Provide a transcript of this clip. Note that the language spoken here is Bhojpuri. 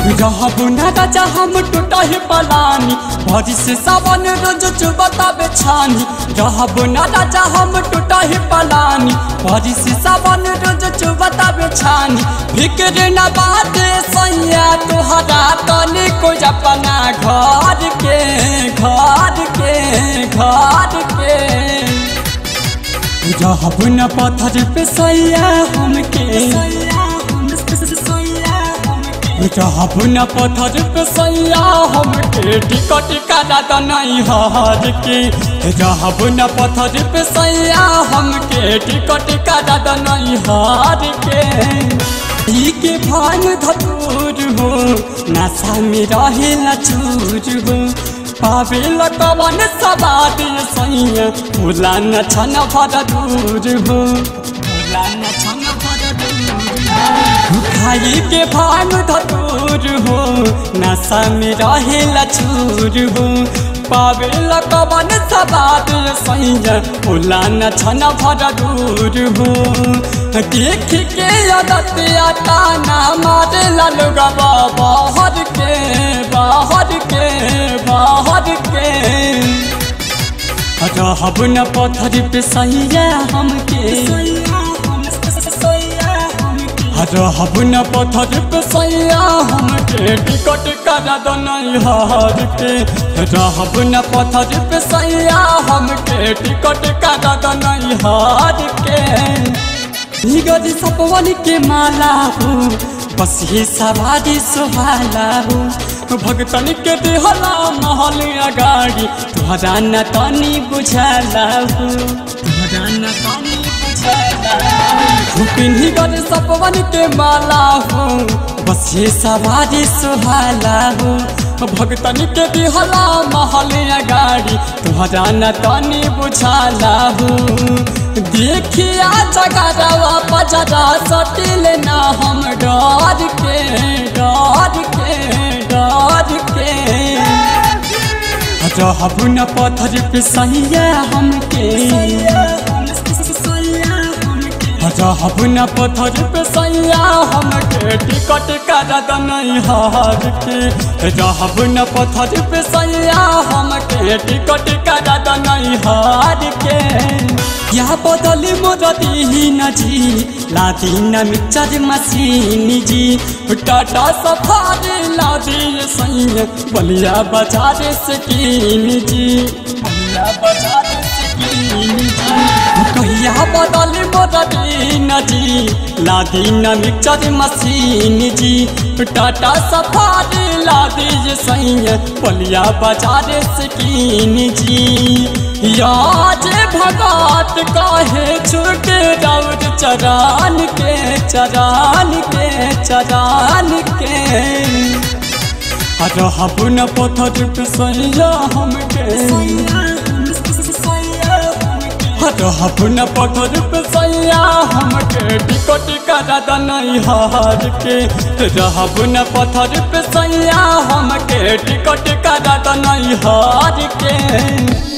रहब ना राजा हम टूटा ही पलानी भरी से सावन रोज चुबता बेछानी रहब ना राजा हम टूटा ही पलानी भरी से सावन रोज चुबता बेछानी फिक्र न बाते सैया तुहरा तनी को अपना घर के घर के घर के रहब न पत्थर पे सैया हमके रहब न पत्थर पे सैया हमके टिकट करा नहीं हर के रहब न पत्थर पे सैया हमके टिकट करा नहीं हर के ई के भान धतूर हो नशा में रहे चूर हो पावे कवन सवाद सैया भूला न छन भर दूर हो भूला न छन भर दूर खाई के भान धतूर हो नशा में रहे चूर हो पावे कवन सवाद सैया भूला न छन भर दूर हो देख के अदत आता ना मारे ललुगा बाहर के बाहर के बाहर के रहब न पत्थर पे सैया हमके रहब न पत्थर पे सैया हमके टिकट करा दो नहीं हार के रहब न पत्थर पे सैया हमके टिकट करा दो नहीं हार के निगरी सपवन के माला हो बस ही सवारी सुहाला हो भगतन के देहला महल अगाड़ी तुहरा न तनी बुझाला हो तुहरा न तनी बुझाला पिन्ही गरे सपवन के माला हो बस ये सवारी सुहाला हो भगतन के दिहला महल अगाड़ी तुहरा न तनी बुझाला हो देखिया जगरवा पजरा सटिल ना हम डर के डर के डर के रहब न पत्थर पे सैया हमके रहब न पत्थर पे सैया हमके टिकट करा नहीं हार के रहब न पत्थर पे सैया हमके टिकट करा नहीं हार के या बदली मोर दीन जी लादी न मिक्सर मशीन जी टाटा सफारी लादी सैया बलिया बाजार से कीन जी बलिया बाजार से कीन जी कहिया बदली मोर दीन जी लादी न मिक्सर मशीन जी टाटा सफारी लादी सैया बलिया बाजार से कीन जी याद भगत काहे छूट दौड़ चरान के चरान के चरान के रहब न पत्थर पे सैया हमके रहब न पत्थर पे सैया हमके टिकट करा नहीं हार के रहब न पत्थर पे सैया हमके टिकट करा नहीं हार के